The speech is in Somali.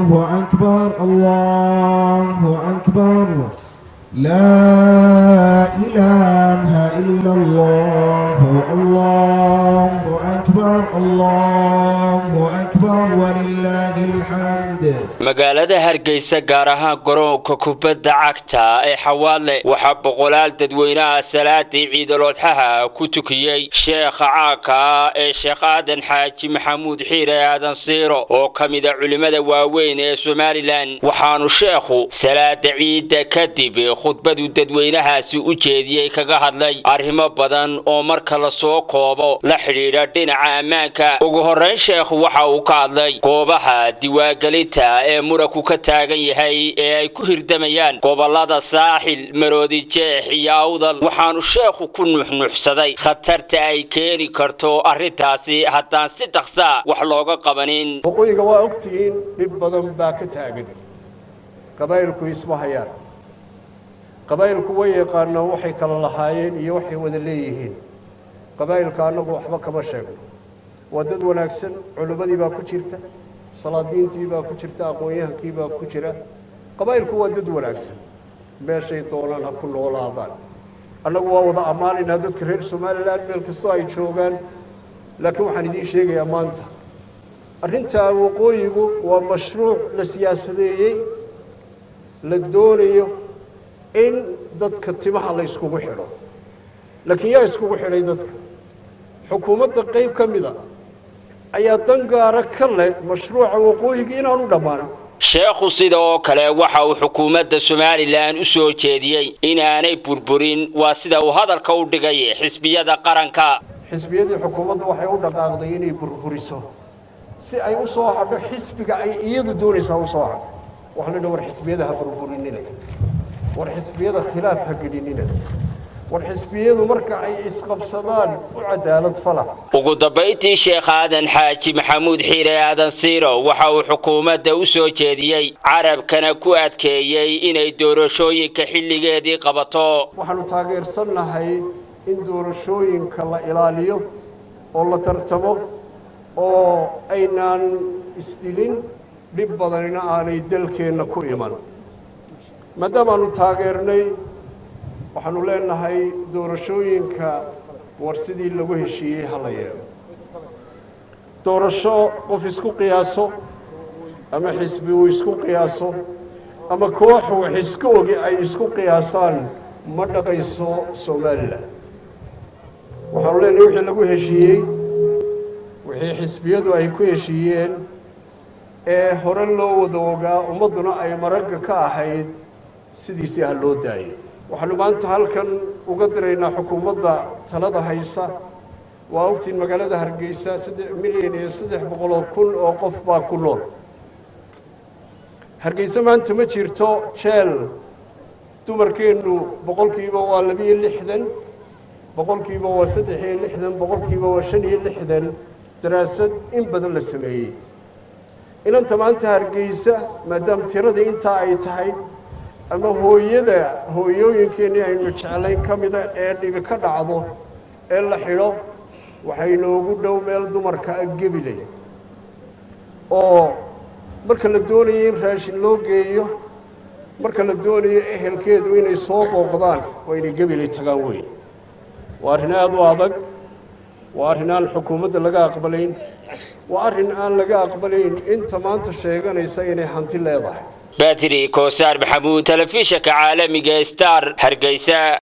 الله أكبر الله أكبر لا إله إلا الله الله أكبر الله أكبر ولله الحمد magaalada hargeysa gaar ahaan garoonka kubadda cagta ee xawaadle waxaa boqolaal dadweynaha salaadii ciidaloodxaha ku tukiyey sheekha caanka ah ee sheekh aadan xaaji maxamuud xiire aadan siiro oo ka mida culimmada waaweyn ee somalilan waxaanu sheekhu salaada ciidda kadib khudbadu dadweynahaasi u jeediyey kaga hadlay arrimo badan oo marka la soo koobo la xidhiidha dhinaca ammaanka ugu horrayn sheekhu waxa uu ka hadlay goobaha diwaangelinta ee muranku ka taagan yahay ee ay ku hirdamayaan gobollada saaxil maroodi jeex iyo awdal waxaanu sheekhu ku nuuxnuuxsaday khatarta ay keeni karto arrintaasi haddaan si dhaqsaa wax looga qabanin waqooyiga waa ogtihiin dhib badan baa ka taagan qabaa'ilku isma hayaan qabaa'ilku way yaqaanaan waxay kala lahaayeen iyo waxay wada leeyihiin qabaa'ilka annagu waxba kama sheegno waa dad wanaagsan culimmadii baa ku jirta salaadiintii baa ku jirta aqoon-yahankii baa ku jira qabaa'ilku waa dad wanaagsan meeshay doonaan ha ku noolaadaan annagu waa wada ammaanaynaa dadka reer somalilan meel kastoo ay joogaan laakiin waxaan idiin sheegayaa maanta arrintaa waqooyigu waa mashruuc la siyaasadeeyey la doonayo in dadka timaha la iskugu xidho laakiin yaa iskugu xidhay dadka xukuumadda qayb ka mida ayaa dan gaara ka leh mashruuca waqooyiga inaanu dhammaan sheekhu sida oo kale waxa uu xukuumadda somalilan u soo jeediyey inaanay burburin waa sida uu hadalka u dhigay xisbiyada qaranka xisbiyadii xukuumadda waxay u dhaqaaqday inay burburiso si ay u soo hadho xisbiga ay iyadu doonaysaa u soo hadho waxaa la dha war xisbiyada ha burburinina war xisbiyada khilaaf ha gelinina war xisbiyadu marka ay isqabsadaan u cadaalad fala ugu dambayntii sheekh aadan xaaji maxamuud xiire aadan siiro waxa uu xukuumadda u soo jeediyey carabkana ku adkeeyey inay doorashooyinka xilligeedii qabato waxaanu taageersannahay in doorashooyinka la ilaaliyo oo la tartamo oo aynaan isdilin dhib badanina aanay dalkeenna ku iman maadaamaanu taageernay waxaanu leenahay doorashooyinka war sidii lagu heshiiyey ha la yeelo doorasho qof isku qiyaaso ama xisbi uu isku qiyaaso ama koox wax iska ogi ay isku qiyaasaan ma dhaqayso somalilan waxaanu leenahay wixii lagu heshiiyey wixii xisbiyadu ay ku heshiiyeen ee hore loo wada ogaa ummadduna ay maragga ka ahayd sidiisii ha loo daayay waxaanu maanta halkan uga diraynaa xukuumadda talada haysa waa ogtiin magaalada hargeysa saddex milyan iyo saddex boqoloo kun oo qof baa ku nool hargeysa maanta ma jirto jeel dumarkeennu boqolkiiba waa labiyo lixdan boqolkiiba waa saddex iyo lixdan boqolkiiba waa shan iyo lixdan daraasad in badan la sameeyey inanta maanta hargeysa maadaama tiradii intaa ay tahay ama hooyada hooyooyinkeennii aynu jeclayn ka mida ee dhibi ka dhacdo ee la xidho waxay noogu dhow meel dumarka a gebilay oo marka la doonayo in raashin loo geeyo marka la doonayo ehelkeedu inay soo booqdaan waa inay gebilay tagaan weyn waa arrin aada u adag waa arrin aan xukuumadda laga aqbalayn waa arrin aan laga aqbalayn inta maanta sheeganaysa inay hanti leedahay batri koosaar maxamuud telefishanka caalamiga star hargeysa